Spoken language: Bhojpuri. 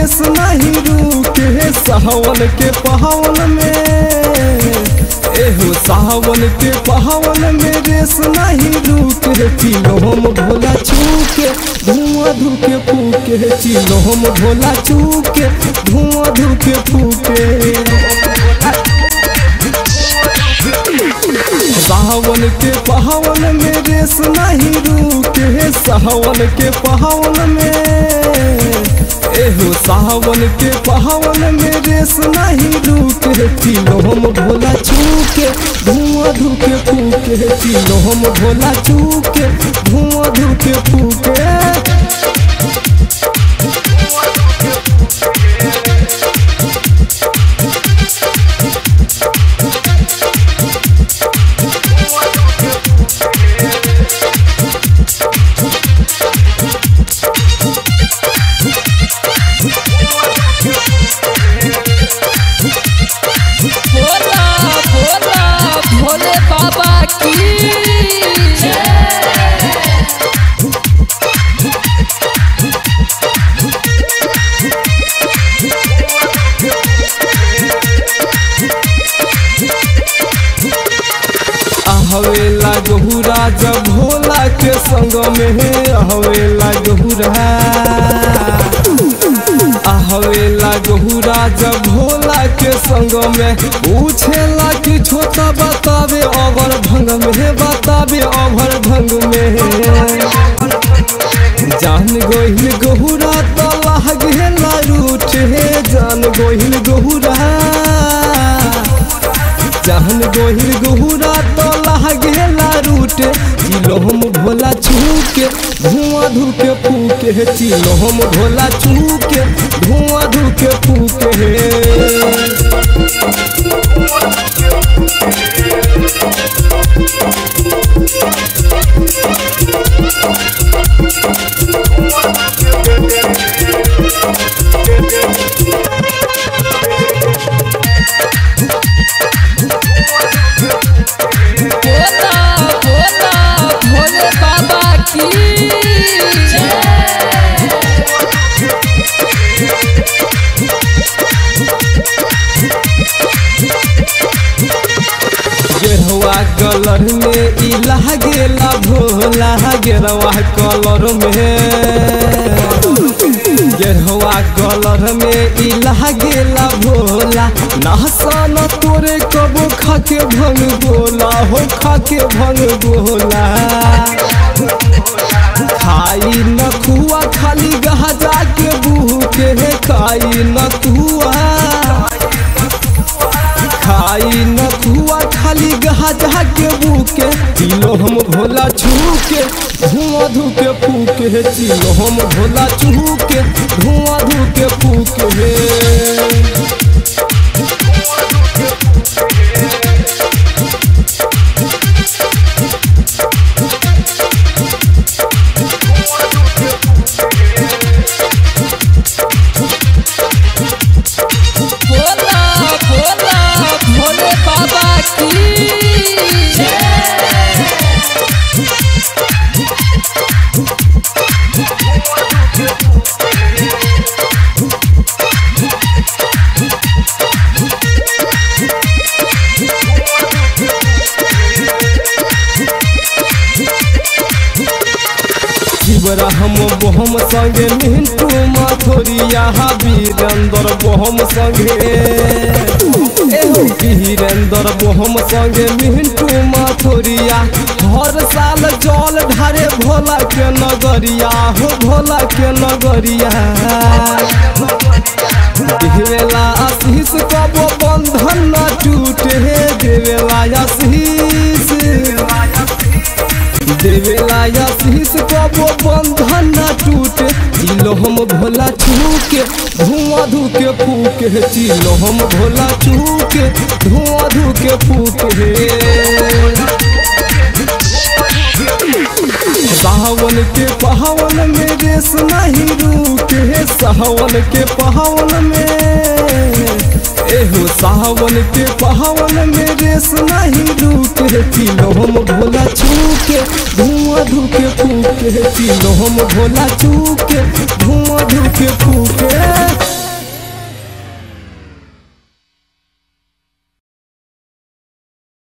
रेस नहीं रुके सावन के पहावन में एहो सावन के पहावन में रेस नहीं रुके चिलोम भोला छूके धुआं धुके फूके चिलोम भोला छूके धुआं धुके फूके सावन के पहावन में रेस नहीं रुके सावन के पहावन में एहो सावन के पहावन में रेस नहीं रुके चिलोम भोला छूके धुआं धुके फूके चिलोम भोला छूके धुआं धुके फूके भोला भोला भोले बाबा की हवेला गहुरा जब भोला के संग में हवेला गहुरा हवेला गहुरा जब भोला के संग में पूछेला कि छोटा बतावे अवर भंग में बतावे अवर भंग में जान गोहिल गहुरा तो लागेला रूठ हे जान गोहिल गहुरा जहन गोहिल गहुरा तो लागेला रूटे चिलोहम भोला छूके धुआं धुके फूके चिलोहम भोला छूके धुआं धुके फूके भोला भोला भोले बाबा की गेरवा कलर में ई लागेला भोला गेरवा कलर में गेरवा कलर में ई लागेला भोला नहसन तोरे कबो खाके भंग बोला हो खाके भंग बोला खाई न खुआ खाली गहजा के बूके खाई न खुआ खाई न खुआ खाली गहजा के बूके चिलो हम भोला छूके धुआं धुके फूके चिलो हम भोला छूके धुआं धुके फूके भोला भोला भोले बाबा की शिवरा हम बोहम संगे मिंटू माथोरिया वीरेंद्र बोहम संगे एहो वीरेंद्र बोहम संगे मिंटू माथोरिया हर साल जल ढारे भोला के नगरिया हो भोला के नगरिया देवेला आशीष कबो बंधन न टूटे देवेला आशीष देवेला आशीष कबो बंधन न टूटे चिलो हम भोला छूके धुआं धुके फूके चिलो हम भोला छूके धुआं धुके फूके सावन के पहावन में रेस नहीं रुके सावन के पहावन में एहो सावन के पहावन में रेस नहीं रुके चिलो हम भोला छूके धुआं धुके फूके चिलो हम भोला छूके धुआं धुके फूके